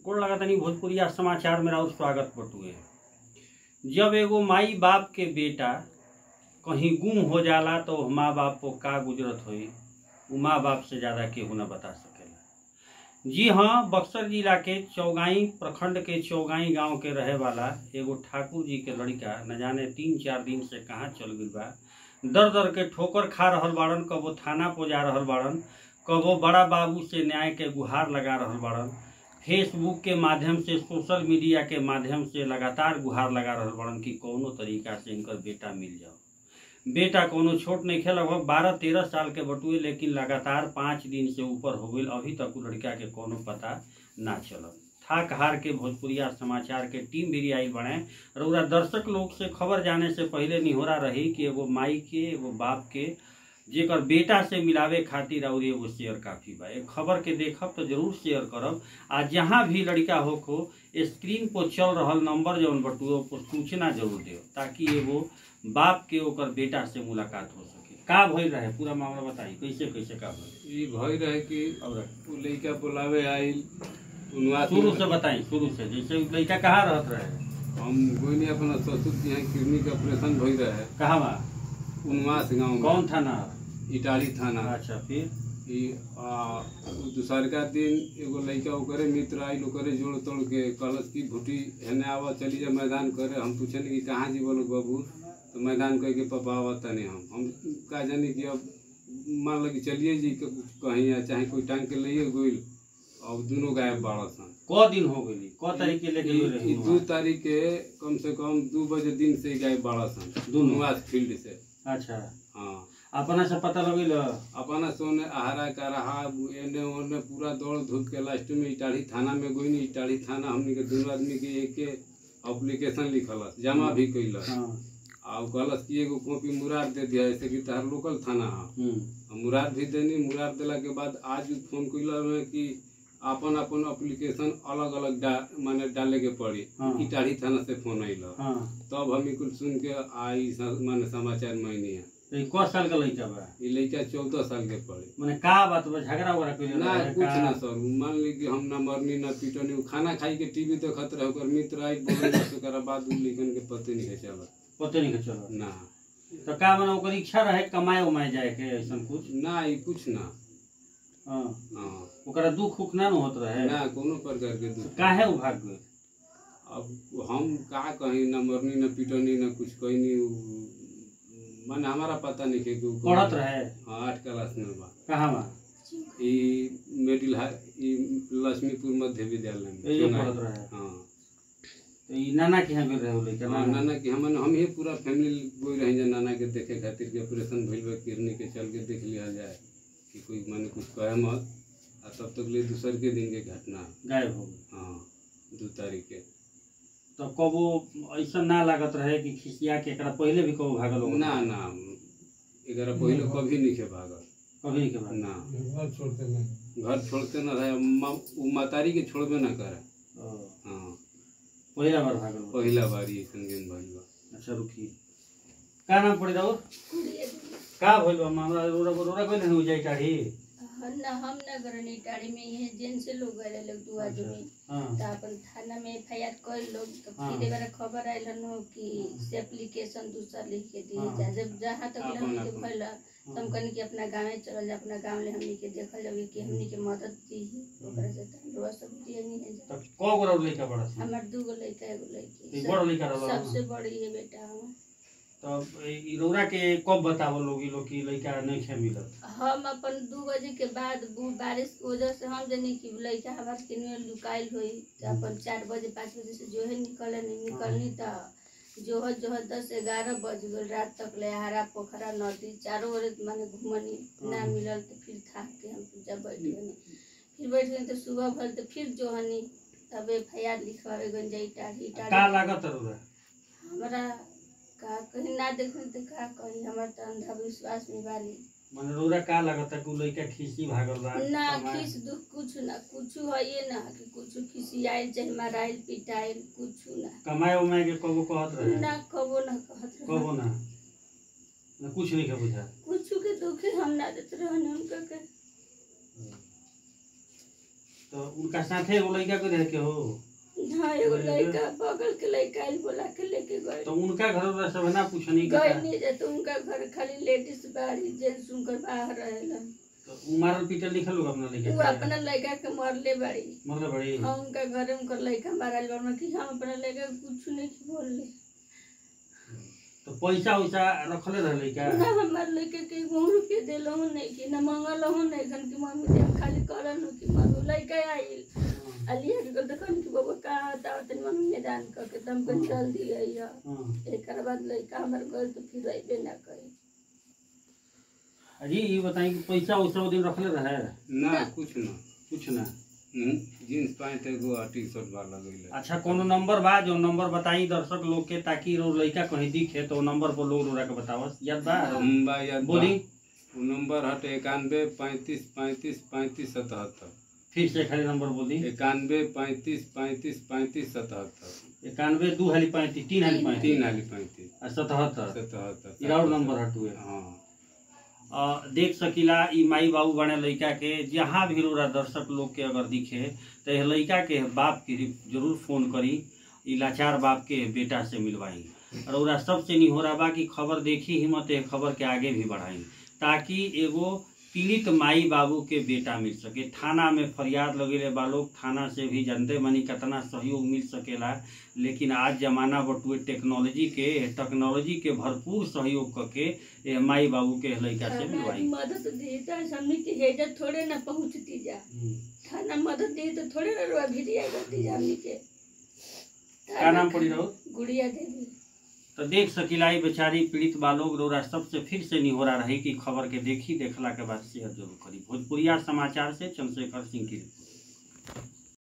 गोड़ लगा तनी भोजपुरिया समाचार में राउर स्वागत बटुए जब एगो माई बाप के बेटा कहीं गुम हो जाला तो माँ बाप को का गुजरत होई उ माँ बाप से ज्यादा केहू न बता सकेला जी हाँ बक्सर जिला के चौगाई प्रखंड के चौगाई गांव के रहे वाला एगो ठाकुर जी के लड़का न जाने तीन चार दिन से कहाँ चल गई बा दर दर के ठोकर खा रहल बाड़न कबो थाना पो जा रहल बाड़न कबो बड़ा बाबू से न्याय के गुहार लगा रहल बाड़न फेसबुक के माध्यम से सोशल मीडिया के माध्यम से लगातार गुहार लगा रहल बाड़न कि कौनो तरीका से इनकर बेटा मिल जाओ बेटा कोनो छोट नहीं खे लगभग बारह तेरह साल के बटुए लेकिन लगातार पाँच दिन से ऊपर हो गई अभी तक उ लड़का के कोनो पता ना चलल थाक हार के भोजपुरिया समाचार के टीम भी आई बने रउरा दर्शक लोग से खबर जाने से पहले निहोरा रही कि एगो माई के एगो बाप के जेकर बेटा से मिलावे खातिर और एगो शेयर काफी बा एक खबर के देखब तो जरूर शेयर करब आ जहाँ भी लड़का हो को स्क्रीन पर चल रहल नंबर जौन बटुए पर सूचना जरूर दियो ताकि एगो बाप के ओकर बेटा से मुलाकात हो सके का भइल रहे पूरा मामला बताई कैसे कैसे का भइल ई भई रहे कि और उ लइका बुलावे आइल उनवा शुरू से बताई शुरू से जैसे उ लड़का कहाँ रहत रहे हम गोइनी अपना ससुर के यहाँ किडनी के ऑपरेशन भई रहे कहाँ बा उनवास गांव में कौन थाना इटाली थाना अच्छा फिर ई आ, उ दूसरका दिन एगो लइका ओकरे मित्र आइल ओकरे जोड़ तोड़ के कहलस कि भुटी हेने आवा चली जा मैदान करे हम पूछनी कि कहाँ जी बोलो बाबू तो मैदान कह के पापा आवा तने हम हम का जानी कि अब मान लगी चलिए जी क- कहीं या चाहे कोई टांग के लिए गोइल अब दोनों गायब बाड़ा सन क दिन हो गई क तारीख के लेके गइल ई रही दू तारीख के कम से कम दू बजे दिन से ही गायब बाड़ा सन दोनों? निवास फील्ड से अच्छा हाँ अपना से पता लगल अपना सोने आहारा का रहा एने ओने पूरा दौड़ धूप के लास्ट में इटाढ़ी थाना में गोइनी इटाढ़ी थाना हमनी के दोनों आदमी के एक एप्लीकेशन लिखलस जमा भी कैलस हाँ आ उ कहलस कि एगो कॉपी मुरार दे दिया जैसे कि तार लोकल थाना है हम्म मुरार भी देनी मुरार देला के बाद आज उ फोन कैला में कि अपन अपन एप्लीकेशन अलग अलग डा माने डाले के पड़ी हाँ। इटाढ़ी थाना से फोन अइल हाँ तब हम कुल सुन के आई स- माने समाचार मैनी है तो ई क साल का लड़का बा ई लड़का चौदह साल के पड़े माने का बात बा झगड़ा वगड़ा कइले ना रहे कुछ का? ना सर मान ली कि हम ना मरनी ना पीटनी उ खाना खाई के टीवी देखत रहे ओकर मित्र आई बोले बस ओकरा बाद उ लेकिन के पते नहीं है चलत पते नहीं के चलो ना तो का माने ओकर इच्छा रहे कमाए उमाए जाए के ऐसन कुछ ना ई कुछ ना हाँ हाँ ओकरा दुख उख ना न होत रहे ना कोनो प्रकार के दुख काहे उ भाग गए अब हम का कहीं ना मरनी ना पीटनी ना कुछ कहनी उ- माने हमारा पता नहीं है कि उ कौन- पढ़त रहे हाँ आठ क्लास में बा कहाँ बा ई मिडिल हाई ई लक्ष्मीपुर मध्य विद्यालय में ए जे सोनाई। पढ़त रहे हाँ तो ई नाना के यहाँ गेल रहे उ लड़का हाँ, नाना नाना की हमन हम ही पूरा फैमिली बोल रहे हैं नाना के देखे खातिर के ऑपरेशन भइल बा किडनी के चल के देख लिया जाए कि कोई माने कुछ कहे मत आ तब तक ले दूसर के दिन के घटना गायब हो गए हाँ दू तारीख के तो कबो ऐसा ना लागत रहे कि खिसिया के एकरा पहले भी कबो भागल हो ना ना एकरा पहले कभी नहीं के भागल कभी नहीं के भागल ना घर छोड़ते नहीं घर छोड़ते ना रहे मा- उ मातारी के छोड़बे ना करे ओ, हाँ पहिला बार भागल हो। पहिला बारी ऐसन गेम भइल बा अच्छा रुकी का नाम पड़ी राउर का भइल बा मामला रोरा रोरा कोई नहीं हो जाए काढ़ी ना हम ना करनी टाड़ी में ये जेन से लोग गए लोग दू आदमी हाँ तो अपन थाना में एफ आई आर कर लोग तो हाँ। फिर एक बार खबर आयल नो कि से एप्लीकेशन दूसरा लिख के दिए हाँ। जा जब जहाँ तक अपन- हमनी के अपन। भइल तो हम कहनी कि अपना गाँव चल जा अपना गाँव ले हमनी के देखल जाओगे कि हमनी के मदद दी ओकरा से तो हम लोग सब दिए नहीं है जा तब कौ गो लड़का बड़ा सा हमार दू गो लड़का एगो लड़की ई बड़ लड़का रहल सबसे बड़ी है बेटा हम तब ई रौरा के कब बतावल लोग ई लोग की लड़का नहीं खे मिलत हम अपन दू बजे के बाद बू- बारिश के वजह से हम जनी कि लड़का हमार किने लुकाइल हुई तो अपन चार बजे पाँच बजे से जो है निकले नहीं निकलनी तो जो है जो है दस ग्यारह बज गल रात तक ले हरा पोखरा नदी चारों ओर माने घूमनी ना मिलल तो फिर थाक के हम पूजा बैठ गनी फिर बैठ गनी तो सुबह भल तो फिर जो हनी तब एफ आई आर लिखवावे गन जाई टाढ़ी का टाढ़ी लागत रौरा हमरा का कहीं ना देखनी तो का कही हमार तो अंधविश्वास में बानी माने रौरा का लागत कि उ लड़का खिसी भागल बा ना कमाए- खिस दुख कुछ ना कुछ है ये ना कि कुछ खिसियाइल चाहे माराइल पिटाइल कुछ ना कमाए उमाए के कबो कहत रहे ना कबो ना कहत रहे। कबो ना ना कुछ नहीं के बुझा कुछ के दुखे हम ना देते रहने उनका के तो तो उनका साथे एगो लड़का के रहे के हो हाँ एगो लड़का बगल के लड़का आइल बोला के लेके गए तो उनका घर वाला सब ना पूछनी गए का नहीं जाते उनका घर खाली लेडीज बाड़ी जेंट्स उनकर बाहर रहेला तो उ मारल पीटल लिखल होगा अपना वो लड़का के अपना लड़का के मरले बाड़ी मतलब बड़ी हाँ उनका घर उनकर लड़का मारल बा कि हम अपना लड़का के कुछ नहीं की बोलले तो पैसा वैसा रखले रहे लड़का ना हमार लड़के के गो रुपये दिलहु नहीं कि ना मंगलहु नहीं खन कि मम्मी दे खाली करन कि मम्मी लड़का आइल अलिया के कहते खन कि बाबा कहाँ आता तनी मम्मी मैदान कर के तुम को चल दिया या हाँ। एक बाद लड़का हमार घर तो फिर अबे ना करी अजी ये बताई कि पैसा वैसा वो दिन रखले रहे ना कुछ ना कुछ ना हम्म, जीन्स पैंट एगो आ टी शर्ट बा लगैले अच्छा कोनो नंबर बा जो नंबर बताई दर्शक लोग के ताकि रो लड़का कहीं दिखे तो नंबर पर लोग रोरा के बतावस याद बा हम बा याद बा। बोली वो नंबर हटे इक्यानवे पैंतीस पैंतीस पैंतीस सतहत्तर फिर से खाली नंबर बोल दी इक्यानवे पैंतीस पैंतीस पैंतीस सतहत्तर इक्यानवे दू हाली पैंतीस तीन हाली पैंतीस तीन हाली पैंतीस आ सतहत्तर सतहत्तर इराउर नंबर हटुए हाँ अ, देख सकीला ई माई बाबू बने लड़का के जहाँ भी रोरा दर्शक लोग के अगर दिखे तो यह लड़का के बाप के रि- जरूर फोन करी ई लाचार बाप के बेटा से मिलवाई और ओरा सबसे नहीं हो रहा बा कि खबर देखी हिम्मत है खबर के आगे भी बढ़ाई ताकि एगो पीड़ित माई बाबू के बेटा मिल सके थाना में फरियाद लगेले बा लोग थाना से भी जानते मनी कितना सहयोग मिल सकेला लेकिन आज जमाना बटुए टेक्नोलॉजी के टेक्नोलॉजी के भरपूर सहयोग करके ए माई बाबू के लड़का से हमारी मिलवाई मदद दी तो हमने की हेजत थोड़े ना पहुँचती जा थाना मदद दी तो थोड़े ना रुआ भी दिया करती जा हमने के का नाम पड़ी रहो गुड़िया देवी तो देख सकीला ई बेचारी पीड़ित बालोग रोरा सबसे फिर से निहोरा रही कि खबर के देखी देखला के बाद शेयर जरूर करी भोजपुरिया समाचार से चंद्रशेखर सिंह की रिपोर्ट